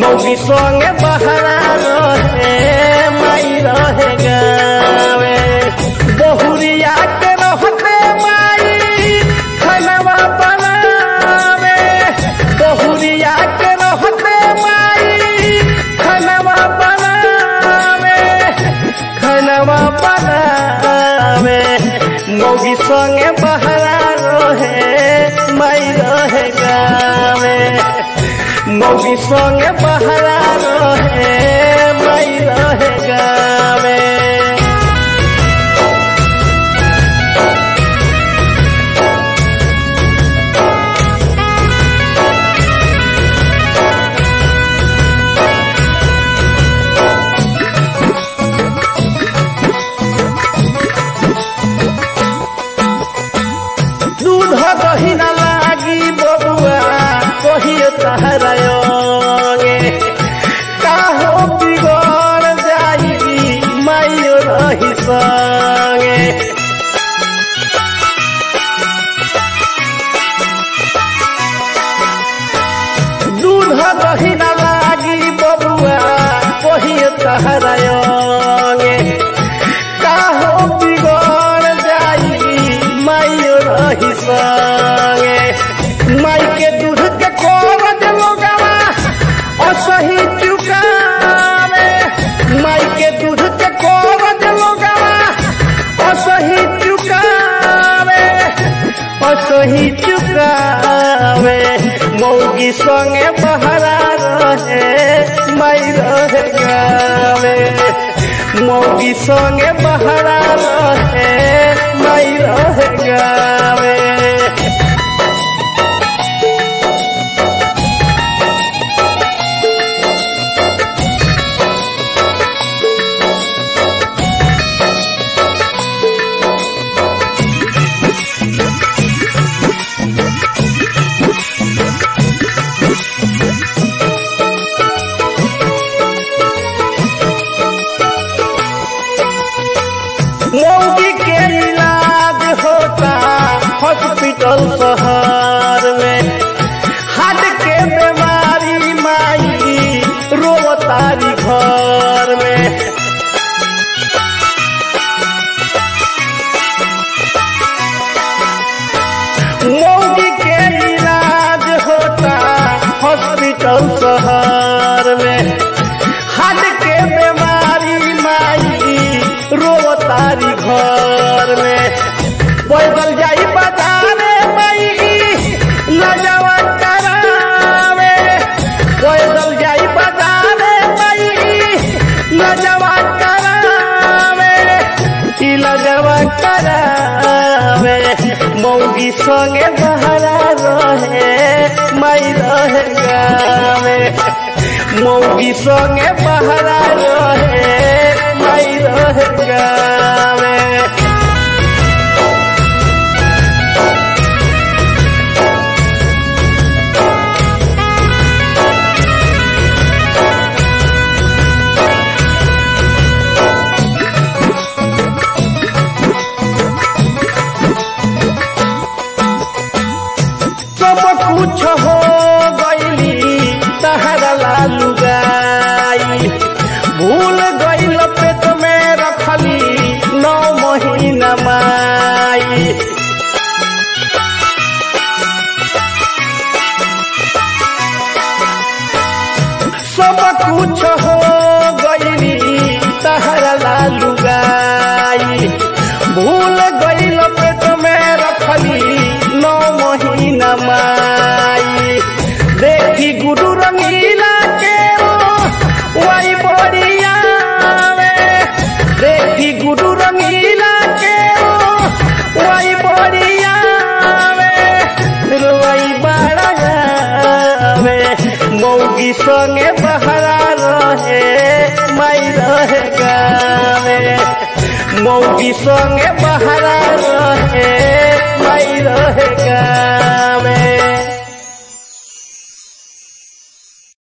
मौगी संगे बहरा रहे माई रहे गावे बहुरिया के रहते माई खनवा बनावे बहुरिया के रहते माई खनवा बनावे खनवा बनावे मौगी संगे बहरा रहे माई रहे गावे मौगी संगे बहरा रहे माई रहे गावे दूध दही न लागी बबुआ कहिए तहरायोगे काहो बिगड़ जाई माइयो रही संगे दूध दही न लागी बबुआ कहिए तहरायोगे काहो बिगड़ जाई माइयो रही संगे माई के दूध के कोरज लोगवा असही चुकावे माई के दूध के कोरज लोगवा असही चुकावे असही चुकावे मौगी संगे बहरा रहे माई रहे गावे मौगी संगे बहरा रहे माई रहे गावे मौगी के इलाज होता हॉस्पिटल शहर में हार्ट के बीमारी माई रोतारी घर में मौगी के इलाज होता हॉस्पिटल शहर में हार्ट के बीमारी माई रोतारी घर में पैदल जाई बाजारे माई लजवा करावे पैदल जाई बाजारे माई लजवा करावे ई लजवा करावे मौगी संगे बहरा रहे माई रहे गावे मौगी संगे बहरा रहे माई रहे गावे सब कुछ हो गईली तहरा लालू गाई भूल गईल पेट में रखली नौ महीना माई सब कुछ हो गईली तहरा लालू गाई भूल गईल पेट में रखली नौ महीना माई देखी गुरु रंगीला के वही बढ़िया देखी गुरु रंगीला के वही बढ़िया वही बड़ा मौगी संगे बहरा रहे माई रहे गावे मौगी संगे बहरा रहे माई रहे गावे